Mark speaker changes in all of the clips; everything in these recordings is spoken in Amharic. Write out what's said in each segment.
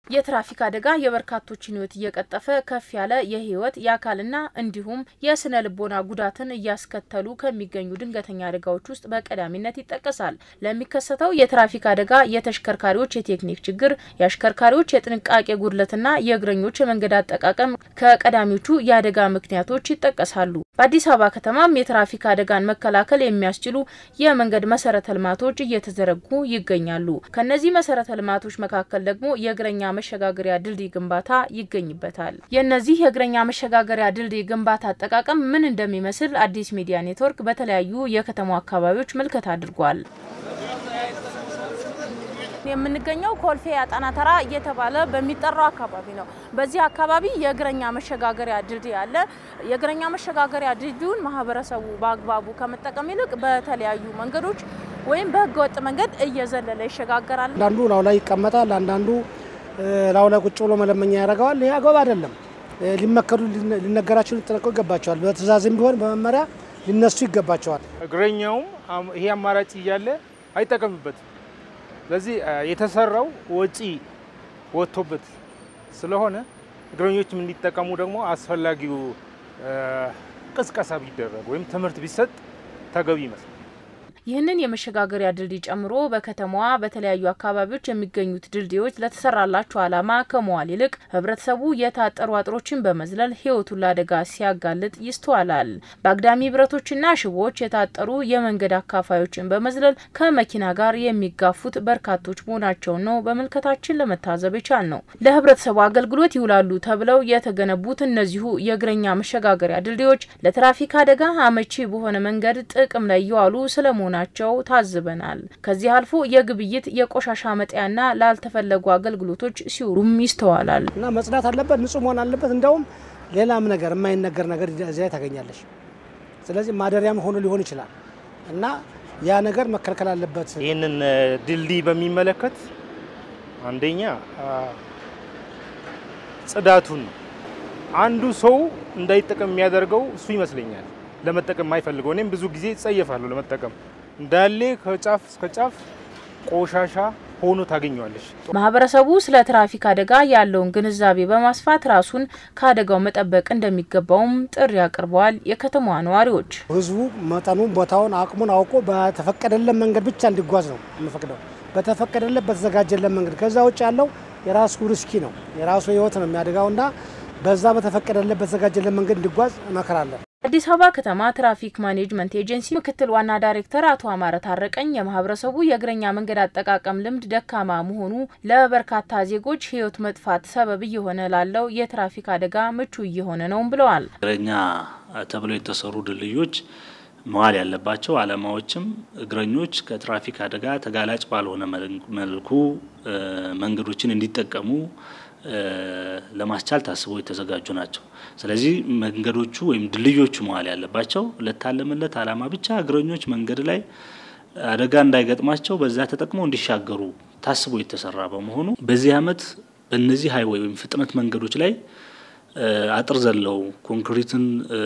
Speaker 1: የትራፊክ አደጋ የበርካቶችን ሕይወት እየቀጠፈ ከፍ ያለ የህይወት የአካልና እንዲሁም የስነ ልቦና ጉዳትን እያስከተሉ ከሚገኙ ድንገተኛ አደጋዎች ውስጥ በቀዳሚነት ይጠቀሳል። ለሚከሰተው የትራፊክ አደጋ የተሽከርካሪዎች የቴክኒክ ችግር፣ የአሽከርካሪዎች የጥንቃቄ ጉድለትና የእግረኞች የመንገድ አጠቃቀም ከቀዳሚዎቹ የአደጋ ምክንያቶች ይጠቀሳሉ። በአዲስ አበባ ከተማም የትራፊክ አደጋን መከላከል የሚያስችሉ የመንገድ መሰረተ ልማቶች እየተዘረጉ ይገኛሉ። ከነዚህ መሰረተ ልማቶች መካከል ደግሞ የእግረኛ መሸጋገሪያ ድልድይ ግንባታ ይገኝበታል። የእነዚህ የእግረኛ መሸጋገሪያ ድልድይ ግንባታ አጠቃቀም ምን እንደሚመስል አዲስ ሚዲያ ኔትወርክ በተለያዩ የከተማው አካባቢዎች ምልከታ አድርጓል። የምንገኘው ኮልፌ አጣና ተራ እየተባለ በሚጠራው አካባቢ ነው። በዚህ አካባቢ የእግረኛ መሸጋገሪያ ድልድይ አለ። የእግረኛ መሸጋገሪያ ድልድዩን ማህበረሰቡ በአግባቡ ከመጠቀም ይልቅ በተለያዩ መንገዶች ወይም በህገወጥ መንገድ እየዘለለ ይሸጋገራል።
Speaker 2: አንዳንዱ ላው ላይ ይቀመጣል፣ አንዳንዱ ላው ላይ ቁጭ ብሎ መለመኛ ያደርገዋል። ይህ አግባብ አይደለም። ሊመከሩ ሊነገራቸው ሊጠነቀቁ ይገባቸዋል። በትእዛዝም ቢሆን በመመሪያ ሊነሱ ይገባቸዋል።
Speaker 3: እግረኛውም ይሄ አማራጭ እያለ አይጠቀምበትም። ስለዚህ የተሰራው ወጪ ወጥቶበት ስለሆነ እግረኞችም እንዲጠቀሙ ደግሞ አስፈላጊው ቅስቀሳ ቢደረግ ወይም ትምህርት ቢሰጥ ተገቢ ይመስላል።
Speaker 1: ይህንን የመሸጋገሪያ ድልድይ ጨምሮ በከተማዋ በተለያዩ አካባቢዎች የሚገኙት ድልድዮች ለተሰራላቸው ዓላማ ከመዋል ይልቅ ህብረተሰቡ የታጠሩ አጥሮችን በመዝለል ህይወቱን ለአደጋ ሲያጋልጥ ይስተዋላል። በአግዳሚ ብረቶችና ሽቦዎች የታጠሩ የመንገድ አካፋዮችን በመዝለል ከመኪና ጋር የሚጋፉት በርካቶች መሆናቸውን ነው በምልከታችን ለመታዘብ የቻል ነው። ለህብረተሰቡ አገልግሎት ይውላሉ ተብለው የተገነቡት እነዚሁ የእግረኛ መሸጋገሪያ ድልድዮች ለትራፊክ አደጋ አመቺ በሆነ መንገድ ጥቅም ላይ እየዋሉ ስለመሆናቸው ናቸው ታዝበናል። ከዚህ አልፎ የግብይት የቆሻሻ መጣያና ላልተፈለጉ አገልግሎቶች ሲውሉም ይስተዋላል።
Speaker 2: እና መጽዳት አለበት፣ ንጹህ መሆን አለበት። እንደውም ሌላም ነገር የማይነገር ነገር እዚያ ታገኛለሽ። ስለዚህ ማደሪያም ሆኖ ሊሆን ይችላል እና ያ ነገር መከልከል አለበት።
Speaker 3: ይህንን ድልድይ በሚመለከት አንደኛ ጽዳቱን ነው። አንዱ ሰው እንዳይጠቀም የሚያደርገው እሱ ይመስለኛል። ለመጠቀም የማይፈልገው እኔም ብዙ ጊዜ ይጸየፋለሁ ለመጠቀም እንዳለ ከጫፍ እስከ ጫፍ ቆሻሻ ሆኖ ታገኘዋለች።
Speaker 1: ማህበረሰቡ ስለ ትራፊክ አደጋ ያለውን ግንዛቤ በማስፋት ራሱን ከአደጋው መጠበቅ እንደሚገባውም ጥሪ አቅርበዋል። የከተማዋ ነዋሪዎች
Speaker 2: ህዝቡ መጠኑን፣ ቦታውን፣ አቅሙን አውቆ በተፈቀደለት መንገድ ብቻ እንዲጓዝ ነው የምፈቅደው። በተፈቀደለት በተዘጋጀለት መንገድ ከዛ ውጭ ያለው የራሱ ሪስኪ ነው፣ የራሱ ህይወት ነው የሚያደጋውና በዛ በተፈቀደለት በተዘጋጀለት መንገድ እንዲጓዝ እመክራለሁ።
Speaker 1: አዲስ አበባ ከተማ ትራፊክ ማኔጅመንት ኤጀንሲ ምክትል ዋና ዳይሬክተር አቶ አማረ ታረቀኝ የማህበረሰቡ የእግረኛ መንገድ አጠቃቀም ልምድ ደካማ መሆኑ ለበርካታ ዜጎች ህይወት መጥፋት ሰበብ እየሆነ ላለው የትራፊክ አደጋ ምቹ እየሆነ ነውም ብለዋል።
Speaker 4: እግረኛ ተብለው የተሰሩ ድልድዮች መዋል ያለባቸው ዓላማዎችም እግረኞች ከትራፊክ አደጋ ተጋላጭ ባልሆነ መልኩ መንገዶችን እንዲጠቀሙ ለማስቻል ታስበው የተዘጋጁ ናቸው። ስለዚህ መንገዶቹ ወይም ድልድዮቹ መዋል ያለባቸው ለታለመለት ዓላማ ብቻ እግረኞች መንገድ ላይ አደጋ እንዳይገጥማቸው በዛ ተጠቅመው እንዲሻገሩ ታስቦ የተሰራ በመሆኑ በዚህ ዓመት በእነዚህ ሀይዌይ ወይም ፍጥነት መንገዶች ላይ አጥር ዘለው ኮንክሪትን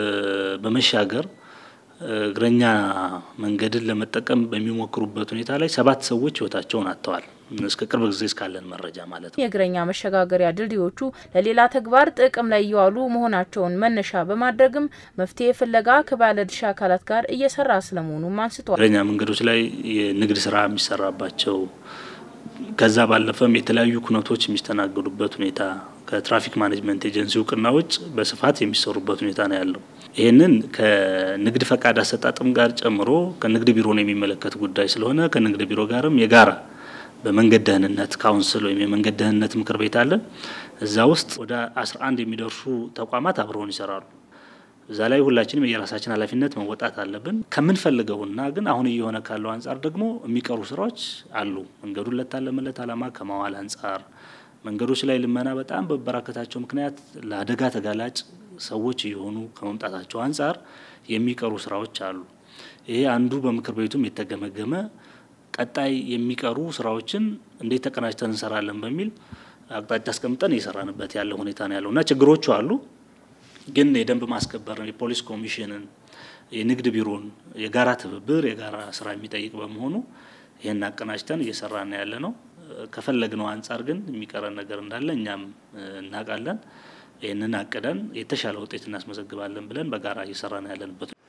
Speaker 4: በመሻገር እግረኛ መንገድን ለመጠቀም በሚሞክሩበት ሁኔታ ላይ ሰባት ሰዎች ህይወታቸውን አጥተዋል። እስከ ቅርብ ጊዜ እስካለን መረጃ ማለት ነው።
Speaker 1: የእግረኛ መሸጋገሪያ ድልድዮቹ ለሌላ ተግባር ጥቅም ላይ እየዋሉ መሆናቸውን መነሻ በማድረግም መፍትሄ ፍለጋ ከባለድርሻ አካላት ጋር እየሰራ ስለመሆኑም አንስተዋል።
Speaker 4: እግረኛ መንገዶች ላይ የንግድ ስራ የሚሰራባቸው ከዛ ባለፈም የተለያዩ ኩነቶች የሚስተናገዱበት ሁኔታ ከትራፊክ ማኔጅመንት ኤጀንሲ እውቅና ውጭ በስፋት የሚሰሩበት ሁኔታ ነው ያለው። ይህንን ከንግድ ፈቃድ አሰጣጥም ጋር ጨምሮ ከንግድ ቢሮን የሚመለከት ጉዳይ ስለሆነ ከንግድ ቢሮ ጋርም የጋራ በመንገድ ደህንነት ካውንስል ወይም የመንገድ ደህንነት ምክር ቤት አለ። እዛ ውስጥ ወደ 11 የሚደርሱ ተቋማት አብረውን ይሰራሉ። እዛ ላይ ሁላችንም የራሳችን ኃላፊነት መወጣት አለብን። ከምንፈልገውና ግን አሁን እየሆነ ካለው አንጻር ደግሞ የሚቀሩ ስራዎች አሉ። መንገዱን ለታለመለት ዓላማ ከማዋል አንጻር መንገዶች ላይ ልመና በጣም በበራከታቸው ምክንያት ለአደጋ ተጋላጭ ሰዎች እየሆኑ ከመምጣታቸው አንጻር የሚቀሩ ስራዎች አሉ። ይሄ አንዱ በምክር ቤቱም የተገመገመ ቀጣይ የሚቀሩ ስራዎችን እንዴት ተቀናጅተን እንሰራለን በሚል አቅጣጫ አስቀምጠን እየሰራንበት ያለው ሁኔታ ነው ያለው እና ችግሮቹ አሉ። ግን የደንብ ማስከበርን፣ የፖሊስ ኮሚሽንን፣ የንግድ ቢሮን የጋራ ትብብር የጋራ ስራ የሚጠይቅ በመሆኑ ይህን አቀናጅተን እየሰራን ያለ ነው። ከፈለግነው አንጻር ግን የሚቀረን ነገር እንዳለ እኛም እናውቃለን። ይህንን አቅደን የተሻለ ውጤት እናስመዘግባለን ብለን በጋራ እየሰራን ያለንበት